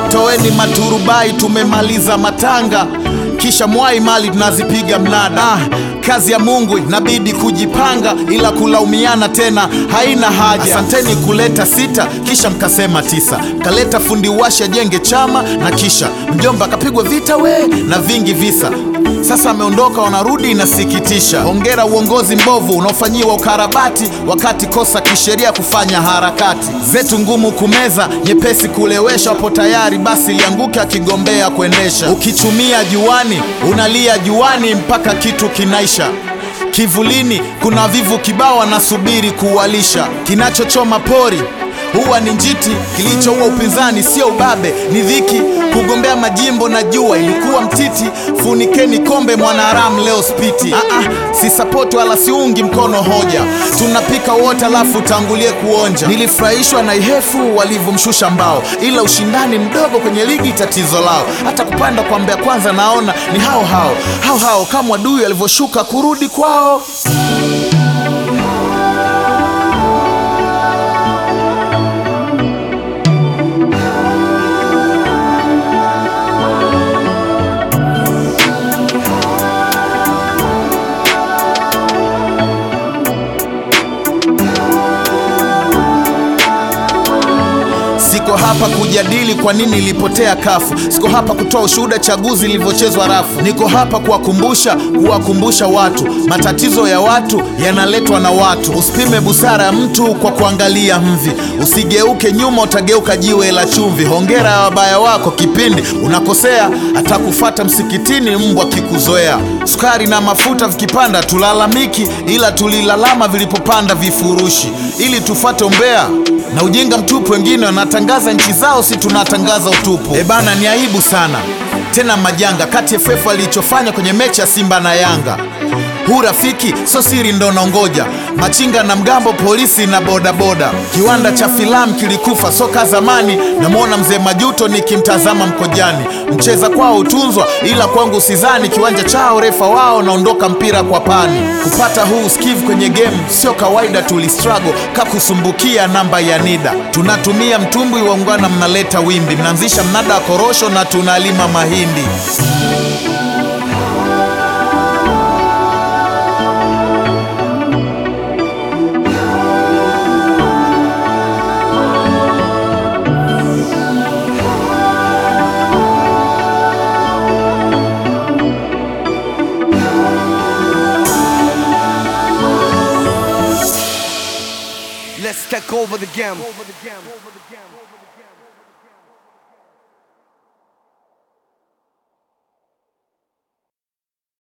toeni maturubai, tumemaliza matanga, kisha mwai mali tunazipiga mnada. Ah, kazi ya Mungu inabidi kujipanga, ila kulaumiana tena haina haja. Asanteni kuleta sita, kisha mkasema tisa, kaleta fundi washa jenge chama, na kisha mjomba akapigwa vita we na vingi visa sasa ameondoka, wanarudi, inasikitisha. Hongera uongozi mbovu unaofanyiwa ukarabati, wakati kosa kisheria kufanya harakati zetu ngumu kumeza, nyepesi kulewesha. Wapo tayari basi lianguke akigombea kuendesha. Ukichumia juani unalia juani mpaka kitu kinaisha. Kivulini kuna vivu kibao wanasubiri kuwalisha. Kinachochoma pori huwa ni njiti, kilichoua upinzani sio ubabe, ni dhiki. Kugombea majimbo na jua ilikuwa mtiti. Funikeni kombe mwanaharamu leo spiti. Ah, ah, si sapoti wala siungi mkono hoja, tunapika wote alafu tangulie kuonja. Nilifurahishwa na Ihefu walivyomshusha mbao, ila ushindani mdogo kwenye ligi tatizo lao. Hata kupanda kwa Mbeya kwanza naona ni hao hao hao hao, kama wadui walivyoshuka kurudi kwao. Siko hapa kujadili kwa nini ilipotea kafu. Siko hapa kutoa ushuhuda chaguzi ilivyochezwa rafu. Niko hapa kuwakumbusha, kuwakumbusha watu matatizo ya watu yanaletwa na watu. Usipime busara ya mtu kwa kuangalia mvi, usigeuke nyuma, utageuka jiwe la chumvi. Hongera ya wabaya wako kipindi unakosea, atakufata msikitini mbwa kikuzoea. Sukari na mafuta vikipanda tulalamiki, ila tulilalama vilipopanda vifurushi, ili tufate umbea na ujinga mtupu. Wengine wanatangaza nchi zao, si tunatangaza utupu. E bana, ni aibu sana tena majanga kati ya FF alichofanya kwenye mechi ya Simba na Yanga. Huu rafiki sio siri, ndo naongoja machinga na mgambo, polisi na bodaboda. Kiwanda cha filamu kilikufa soka zamani. Namwona mzee Majuto nikimtazama mkojani. Mcheza kwao utunzwa, ila kwangu sizani. Kiwanja chao refa wao naondoka mpira kwa pani. Kupata huu usikivu kwenye game sio kawaida, tulistruggle kakusumbukia namba ya NIDA. Tunatumia mtumbwi waungwana, mnaleta wimbi, mnaanzisha mnada wa korosho na tunalima mahindi. Let's take over the game.